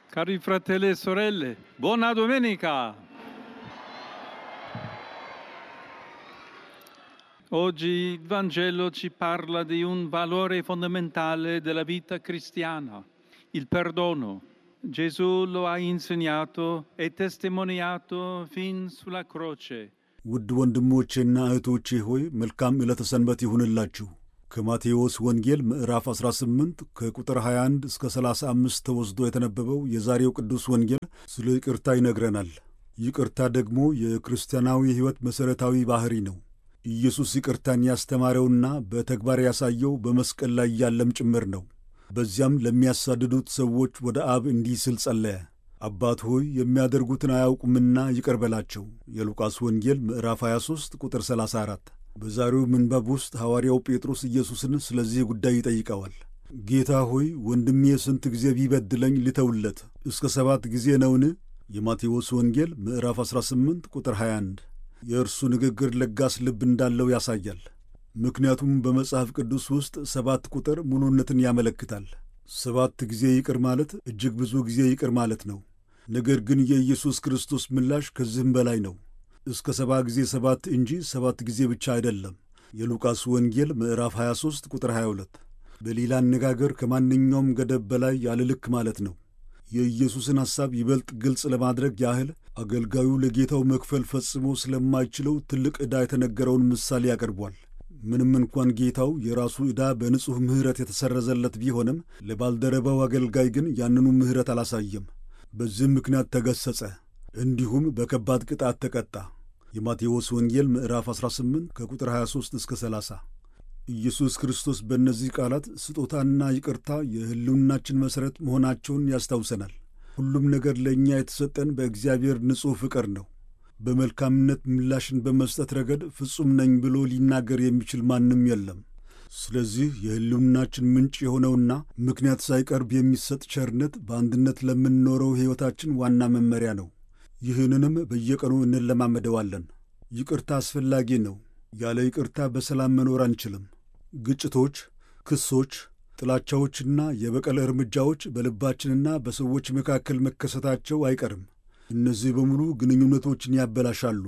Cari fratelli e sorelle, buona domenica! Oggi il Vangelo ci parla di un valore fondamentale della vita cristiana, il perdono. Gesù lo ha insegnato e testimoniato fin sulla croce. ውድ ወንድሞቼና እህቶቼ ሆይ መልካም ዕለተ ሰንበት ይሁንላችሁ። ከማቴዎስ ወንጌል ምዕራፍ 18 ከቁጥር 21 እስከ 35 ተወስዶ የተነበበው የዛሬው ቅዱስ ወንጌል ስለ ይቅርታ ይነግረናል። ይቅርታ ደግሞ የክርስቲያናዊ ሕይወት መሠረታዊ ባሕሪ ነው። ኢየሱስ ይቅርታን ያስተማረውና በተግባር ያሳየው በመስቀል ላይ ያለም ጭምር ነው። በዚያም ለሚያሳድዱት ሰዎች ወደ አብ እንዲህ ሲል ጸለየ፣ አባት ሆይ የሚያደርጉትን አያውቁምና ይቅር በላቸው። የሉቃስ ወንጌል ምዕራፍ 23 ቁጥር 34። በዛሬው ምንባብ ውስጥ ሐዋርያው ጴጥሮስ ኢየሱስን ስለዚህ ጉዳይ ይጠይቀዋል። ጌታ ሆይ ወንድሜ ስንት ጊዜ ቢበድለኝ ልተውለት? እስከ ሰባት ጊዜ ነውን? የማቴዎስ ወንጌል ምዕራፍ 18 ቁጥር 21። የእርሱ ንግግር ለጋስ ልብ እንዳለው ያሳያል። ምክንያቱም በመጽሐፍ ቅዱስ ውስጥ ሰባት ቁጥር ሙሉነትን ያመለክታል። ሰባት ጊዜ ይቅር ማለት እጅግ ብዙ ጊዜ ይቅር ማለት ነው። ነገር ግን የኢየሱስ ክርስቶስ ምላሽ ከዚህም በላይ ነው። እስከ ሰባ ጊዜ ሰባት እንጂ ሰባት ጊዜ ብቻ አይደለም። የሉቃስ ወንጌል ምዕራፍ 23 ቁጥር 22። በሌላ አነጋገር ከማንኛውም ገደብ በላይ ያለ ልክ ማለት ነው። የኢየሱስን ሐሳብ ይበልጥ ግልጽ ለማድረግ ያህል አገልጋዩ ለጌታው መክፈል ፈጽሞ ስለማይችለው ትልቅ ዕዳ የተነገረውን ምሳሌ ያቀርቧል። ምንም እንኳን ጌታው የራሱ ዕዳ በንጹሕ ምሕረት የተሰረዘለት ቢሆንም ለባልደረባው አገልጋይ ግን ያንኑ ምሕረት አላሳየም። በዚህም ምክንያት ተገሰጸ፣ እንዲሁም በከባድ ቅጣት ተቀጣ። የማቴዎስ ወንጌል ምዕራፍ 18 ከቁጥር 23 እስከ 30። ኢየሱስ ክርስቶስ በእነዚህ ቃላት ስጦታና ይቅርታ የሕልውናችን መሠረት መሆናቸውን ያስታውሰናል። ሁሉም ነገር ለእኛ የተሰጠን በእግዚአብሔር ንጹሕ ፍቅር ነው። በመልካምነት ምላሽን በመስጠት ረገድ ፍጹም ነኝ ብሎ ሊናገር የሚችል ማንም የለም። ስለዚህ የሕልውናችን ምንጭ የሆነውና ምክንያት ሳይቀርብ የሚሰጥ ቸርነት በአንድነት ለምንኖረው ሕይወታችን ዋና መመሪያ ነው። ይህንንም በየቀኑ እንለማመደዋለን። ይቅርታ አስፈላጊ ነው። ያለ ይቅርታ በሰላም መኖር አንችልም። ግጭቶች፣ ክሶች፣ ጥላቻዎችና የበቀል እርምጃዎች በልባችንና በሰዎች መካከል መከሰታቸው አይቀርም። እነዚህ በሙሉ ግንኙነቶችን ያበላሻሉ፣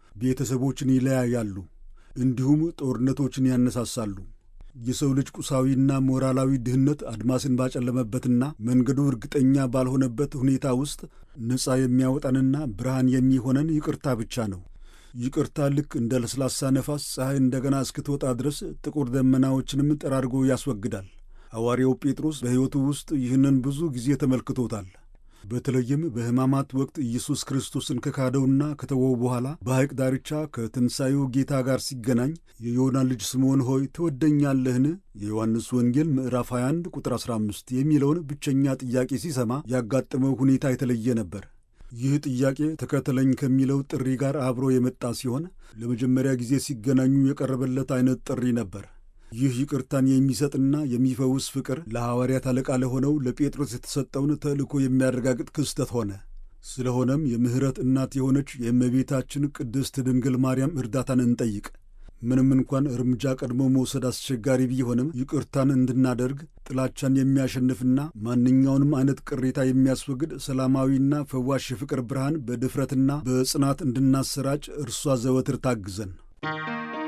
ቤተሰቦችን ይለያያሉ፣ እንዲሁም ጦርነቶችን ያነሳሳሉ። የሰው ልጅ ቁሳዊና ሞራላዊ ድህነት አድማስን ባጨለመበትና መንገዱ እርግጠኛ ባልሆነበት ሁኔታ ውስጥ ነፃ የሚያወጣንና ብርሃን የሚሆነን ይቅርታ ብቻ ነው። ይቅርታ ልክ እንደ ለስላሳ ነፋስ ፀሐይ እንደገና እስክትወጣ ድረስ ጥቁር ደመናዎችንም ጠራርጎ ያስወግዳል። ሐዋርያው ጴጥሮስ በሕይወቱ ውስጥ ይህንን ብዙ ጊዜ ተመልክቶታል። በተለይም በሕማማት ወቅት ኢየሱስ ክርስቶስን ከካደውና ከተወው በኋላ በሐይቅ ዳርቻ ከትንሣኤው ጌታ ጋር ሲገናኝ የዮና ልጅ ስምዖን ሆይ ትወደኛለህን? የዮሐንስ ወንጌል ምዕራፍ 21 ቁጥር 15 የሚለውን ብቸኛ ጥያቄ ሲሰማ ያጋጠመው ሁኔታ የተለየ ነበር። ይህ ጥያቄ ተከተለኝ ከሚለው ጥሪ ጋር አብሮ የመጣ ሲሆን ለመጀመሪያ ጊዜ ሲገናኙ የቀረበለት አይነት ጥሪ ነበር። ይህ ይቅርታን የሚሰጥና የሚፈውስ ፍቅር ለሐዋርያት አለቃ ለሆነው ለጴጥሮስ የተሰጠውን ተልእኮ የሚያረጋግጥ ክስተት ሆነ። ስለሆነም የምሕረት እናት የሆነች የእመቤታችን ቅድስት ድንግል ማርያም እርዳታን እንጠይቅ። ምንም እንኳን እርምጃ ቀድሞ መውሰድ አስቸጋሪ ቢሆንም ይቅርታን እንድናደርግ ጥላቻን የሚያሸንፍና ማንኛውንም አይነት ቅሬታ የሚያስወግድ ሰላማዊና ፈዋሽ የፍቅር ብርሃን በድፍረትና በጽናት እንድናሰራጭ እርሷ ዘወትር ታግዘን።